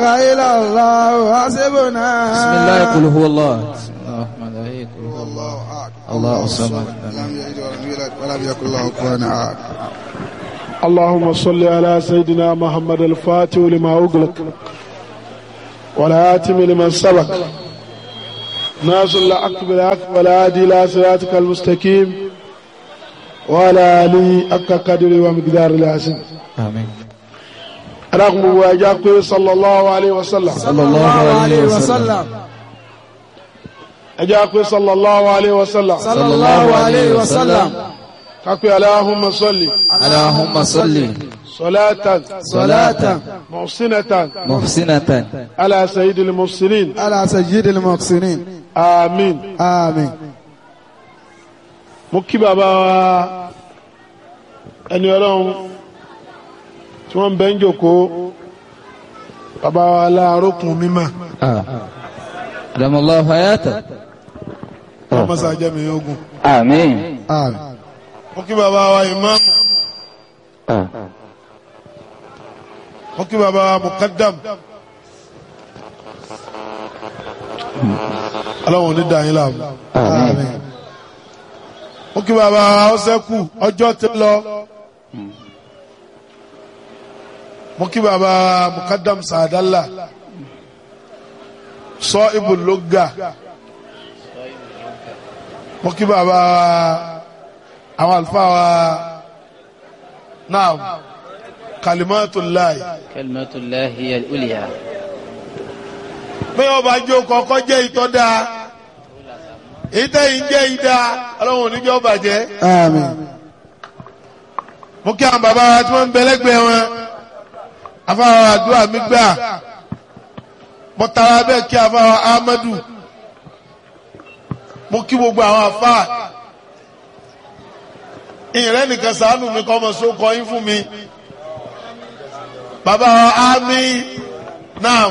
إلا الله حسبنا بسم الله قل هو الله بسم الله الرحمن الرحيم قل هو الله الله أكبر الله الصمد لم يلد ولم يولد ولم يكن له كفوا أحد اللهم صل على سيدنا محمد الفاتح لما أغلق والآتم لمن سبق ناصر الحق بالحق والهادي إلى صراطك المستقيم وعلى آله حق قدر ومقدار العظيم آمين رغم واجاك صلى الله عليه وسلم صلى الله عليه وسلم أجاك صلى الله عليه وسلم صلى الله عليه وسلم كاكو اللهم صل اللهم صل صلاة صلاة محسنة محسنة على سيد المرسلين على سيد المحسنين آمين آمين mo kí bàbá wa ẹni ọlọ́run tí wọ́n ń bẹ́ ń jòkó bàbá wa láàrókùn mímọ́ آه. أدام الله حياته ọmọ sàjẹ́ mi ogun آمين آمين mo kí bàbá wa ìmáàmù mo kí bàbá wa mukaddam ọlọ́run ò ní dàáyín láàmú آمين mo kí bàbá wa ọsẹ́kù ọjọ́ ti lọ mo kí bàbá wa mukaddam sàdálà sọ ibùlógà mo kí bàbá wa àwọn àlùfáà wa náà kalimatullahi كلمة الله هي الأولياء bí wọn bá jó kọkọ jẹ ìtọ́ dáa ìtẹ̀yìn jẹ́ ìdá ọlọ́run oníjọ́ bàjẹ́ آمين mo kí àwọn bàbá wa tí wọ́n ń bẹ lẹ́gbẹ̀ẹ́ wọn afáwọn àdúrà mi gbà mo tara bẹ́ẹ̀ kí afáwọn Ahmadu mo kí gbogbo àwọn afá ìrẹ́ nìkan sàánù mi kọ́ ọmọ sókọ yín fún mi bàbá wa Ami náà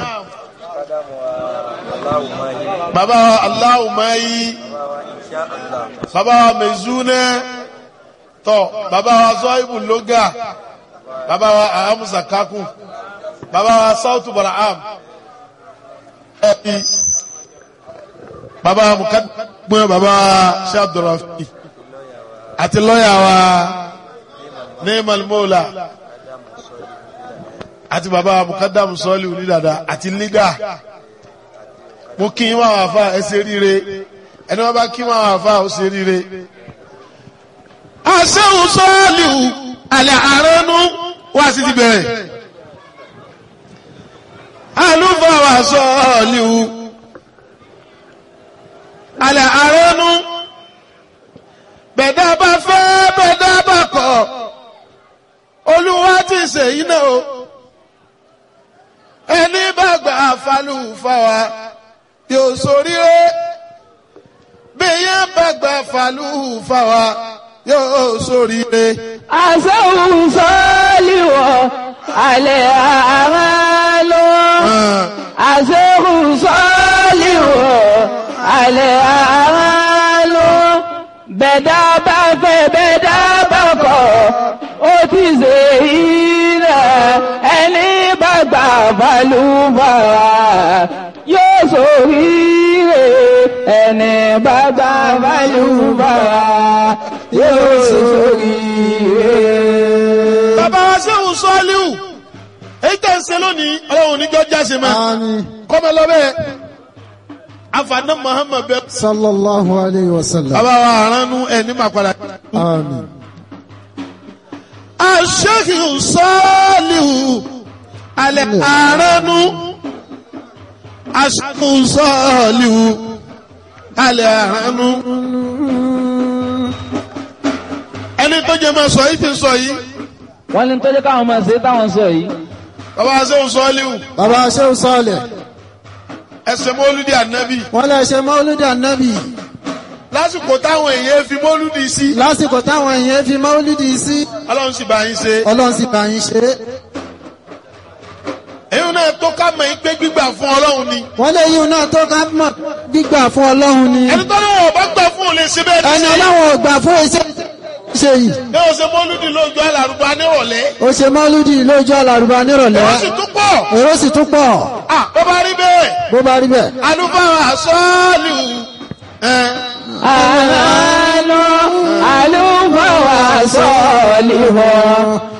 bàbá wa Aláwùmáyí bàbá wa Mezune tọ bàbá wa zọ́ìbù lóga bàbá wa ahamusa kaku bàbá wa sautu baraham ẹbí bàbá wa mukadumẹ bàbá wa shabdurafi àti lọ́yà wa neemal mola àti bàbá wa mukadamu sọ́ọ̀lì onídàdà àti liga mo kí n wá wà fà ẹ ṣe ríire ẹni wọn bá kí n wá wà fà ó ṣe ríire asẹ́hùn sọ́ọ̀lìhù alẹ́ àránú wá sí ti bẹ̀rẹ̀ alúfàwà sọ́ọ̀lìhù alẹ́ àránú bẹ̀dá bá fẹ́ bẹ̀dá bá kọ̀ olúwa ti ṣèyí náà o ẹni bá gbà falúfàwà yóò ṣoríire bí yẹn bá gbà falúfàwà yóò ṣoríire. àṣẹ́hùn sọ́ọ́lìwọ̀ alẹ́ àmà lọ. àṣẹ́hùn sọ́ọ́lìwọ̀ alẹ́ àmà lọ. bẹ̀dá bá fẹ́ bẹ̀dá bá kọ̀ ó ti ṣe ìrẹ̀ ẹni bá gbà balùbàrà yóò ṣoríire ẹni bá gbà balùbàrà yóò ṣoríire. bàbá wa sẹ́wọ̀n sọ́ọ́líwù èyí tẹ̀ ń ṣe lónìí ọlọ́run oníjọ́ jáse máa آمين kọ́mọ lọ́bẹ̀ afaná muhammed bẹ. صلى الله عليه وسلم bàbá wa aránú ẹ̀ ní màpadà. آمين aṣẹ́kìrì sọ́ọ́líwù alẹ́ aránú aṣẹ́kìrì sọ́ọ́líwù alẹ́ aránú. ẹni tó jẹ́ máa sọ yìí ti sọ yìí wọ́n ní tọ́jú káwọn máa ṣe táwọn sọ yìí bàbá wa sẹ́wọ̀n sọ́ọ́líwù bàbá Shehu Saleh ẹsẹ̀ mọ́lúdì ànábì wọ́n lè ṣe mọ́lúdì ànábì lásìkò táwọn èèyàn fi mọ́lúdì sí lásìkò táwọn èèyàn fi mọ́lúdì sí ọlọ́run sì bá yín ṣe. ọlọ́run sì bá yín ṣe é èyí náà tó ká mọ̀ yín pé gbígbà fún ọlọ́run ni. wọ́n lè yíun náà tó ká mọ̀ gbígbà fún ọlọ́run ni ẹni tó náà ọba gbà fún òun lè ṣe bẹ́ẹ̀ ẹni ní sí. ọlọ́run ò gbà fún iṣẹ́ ṣe yìí ní o ṣe mọ́lúdì lójú alárùbá nírọ̀lẹ́ ó ṣe mọ́lúdì lójú àlàrúbá nírọ̀lẹ́ ó sì tún pọ̀ èrò sì tún pọ̀ ah ó bá rí bẹ́ẹ̀ bó bá rí bẹ́ẹ̀. alúfáà sọ́ọ̀lù ẹ̀ àlọ́ àlùfáà sọ̀lì wọ̀